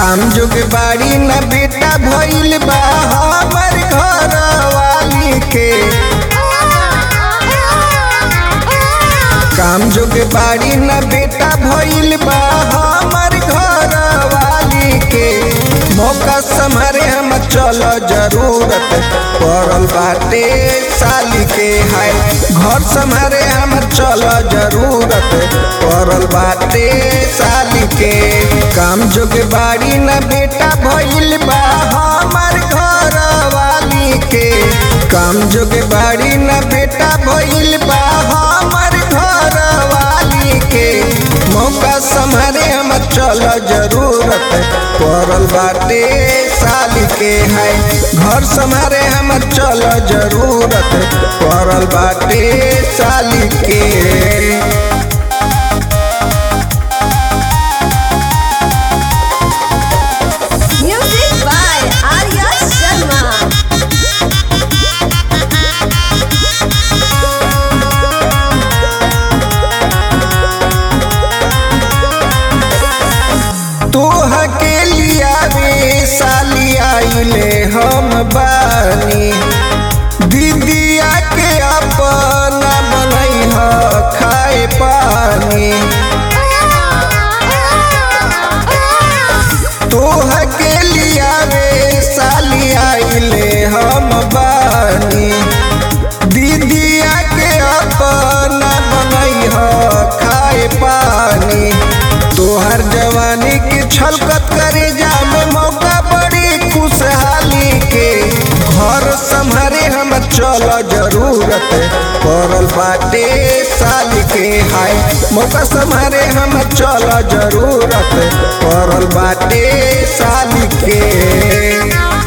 काम जोग बाड़ी न बेटा भइल बा हमर घर वाली के काम जोग बाड़ी न बेटा भइल बा हमर घर वाली के मौका संभारे हम चल जरूरत पड़ल बाटे साली के है घर संभारे हम चल जरूरत पड़ल बाटे साली के काम जोग बाड़ी न बेटा भइल बा हमर घर वाली के काम जोग बाड़ी न बेटा भइल बा हमर घर वाली के मौका संभारे हम चल जरूरत पड़ल बाटे साली के है घर संभारे हम चल जरूरत पड़ल बाटे साली के Music by Arya Sharma. तोह के लिया रे साली आइले हम बानी दीदिया के अपना बनई ह खाए पानी तोह के लिया रे साली आइले हम बानी दीदिया के अपना बनई ह खाए पानी तोहर जवानी के छलकत करे जामे मौका बड़ी खुशहाली के घर संभारे हम चल जरूरत पड़ल बाटे साली के हाय मौका संभारे हम चल जरूरत पड़ल बाटे साली के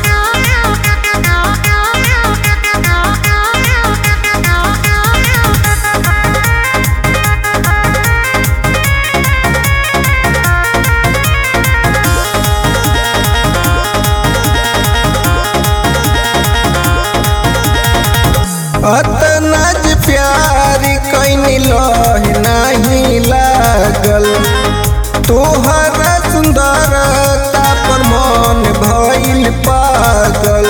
अतना जे प्यार कैनी लह नहीं लागल तोहर सुंदरता पर मन भइल पागल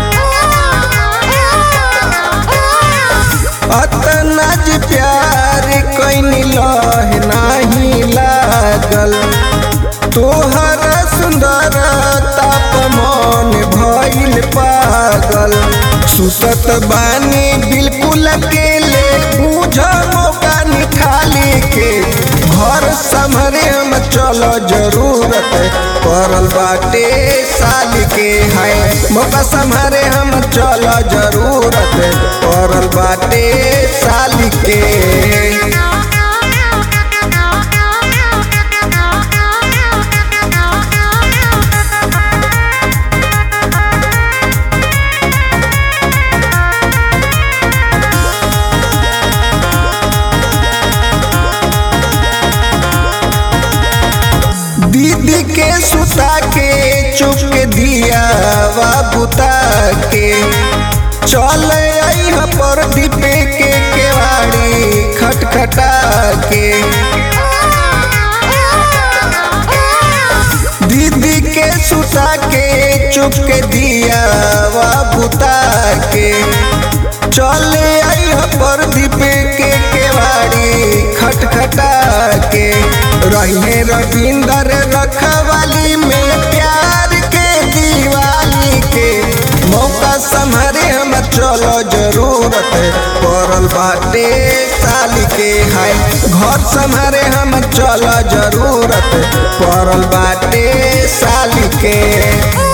अतना जे प्यार कैनी लह नहीं लागल तोहर सुंदरता पर मन भइल पागल सुतत बानी बिल्कुल अकेले बुझ मौका निकाली के घर संभरे हम चल जरूरत पड़ल बाटे साली के है मौका संभरे हम चल जरूरत पड़ल बाटे साली के दीदी के सुता के चुप के दिया वा बुता के चल आई पर दीपे के केवाड़ी खटखटा के दीदी के सुता के चुप के दिया वा बुता के चल आई पर दीपे के केवाड़ी खटखटा के रहे रविंदर रखवाली में प्यार के दीवाली के मौका संभरे हम चलो जरूरत पड़ल बाटे साली के है घर संभरे हम चलो जरूरत पड़ल बाटे साली के